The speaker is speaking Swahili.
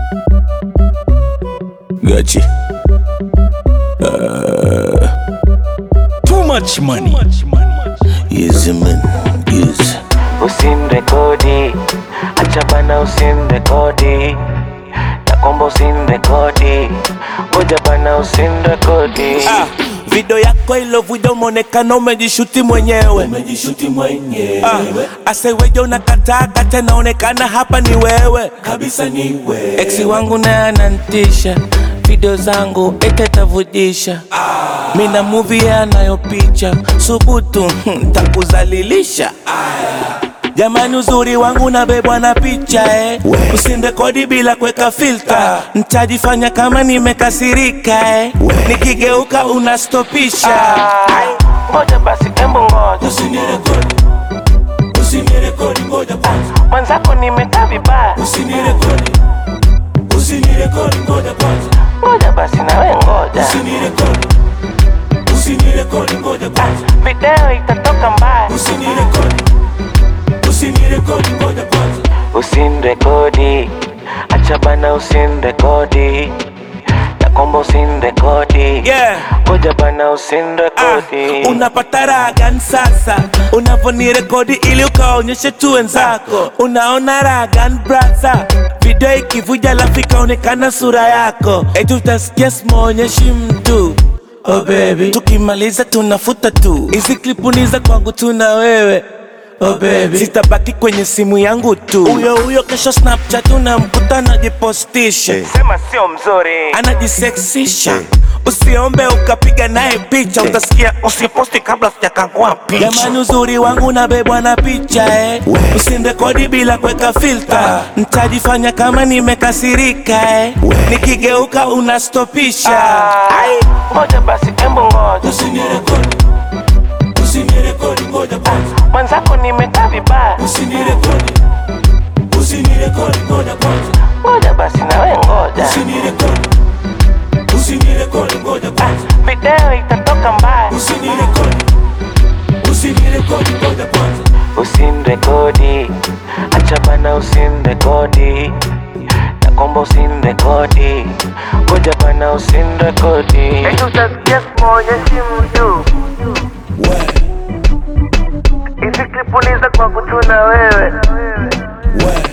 Gachi. Uh, too much money. Yes, man. Yes. Usimrekodi, acha bana, usimrekodi, nakomba usimrekodi, ngoja bana, usimrekodi. Ah, video yako ilovuja umeonekana umejishuti mwenyewe Umejishuti mwenyewe ah, aseweje unakataa kata naonekana hapa ni wewe kabisa, ni wewe Eksi wangu naye anantisha video zangu etetavujisha mina muvi anayopicha subutu takuzalilisha Jamani, uzuri wangu nabebwa na picha eh. Usirekodi bila kuweka filter, ntajifanya kama nimekasirika eh. Nikigeuka unastopisha Ai, Ngoja basi, embu ngoja, Usinirekodi, usinirekodi, ngoja kwanza. mwenzako nimekaa vibaya, Usinirekodi, usinirekodi, ngoja kwanza. ngoja basi nawe ngoja, Usinirekodi, usinirekodi, ngoja kwanza. video itatoka mbaya. Usinirekodi, usinirekodi, ngoja kwanza. Usimrekodi, acha bana, usimrekodi, nakomba usimrekodi, yeah. ngoja bana, Ah, usimrekodi. unapata raha gani sasa unavonirekodi ili ukaonyeshe tu wenzako unaona raha gani brasa video ikivuja alafu ikaonekana sura yako eti utasikia simaonyeshi mtu oh baby tukimaliza tunafuta tu hizi klipu ni za kwangu tu na wewe Oh baby, sitabaki kwenye simu yangu tu. Huyo huyo kesho Snapchat unamkuta anajipostisha Sema sio mzuri, anajisexisha usiombe ukapiga naye picha utasikia usiposti kabla sijakangua picha jamani uzuri wangu nabebwa na picha eh. usirekodi bila kuweka filter ntajifanya kama nimekasirika eh. nikigeuka unastopisha Ai, ngoja basi, embu ngoja, Usinirekodi, usinirekodi, ngoja kwanza. mwenzako nimekaa vibaya, Usinirekodi, usinirekodi, ngoja kwanza. ngoja basi nawe ngoja, Usinirekodi, usinirekodi, ngoja kwanza. video itatoka mbaya. Usinirekodi, usinirekodi, ngoja kwanza. Usimrekodi, acha bana, usimrekodi, nakomba usimrekodi, ngoja bana, usimrekodi. Eti utasikia simuonyeshi mtu, hizi klipu ni za kwangu tu na wewe, Wewe,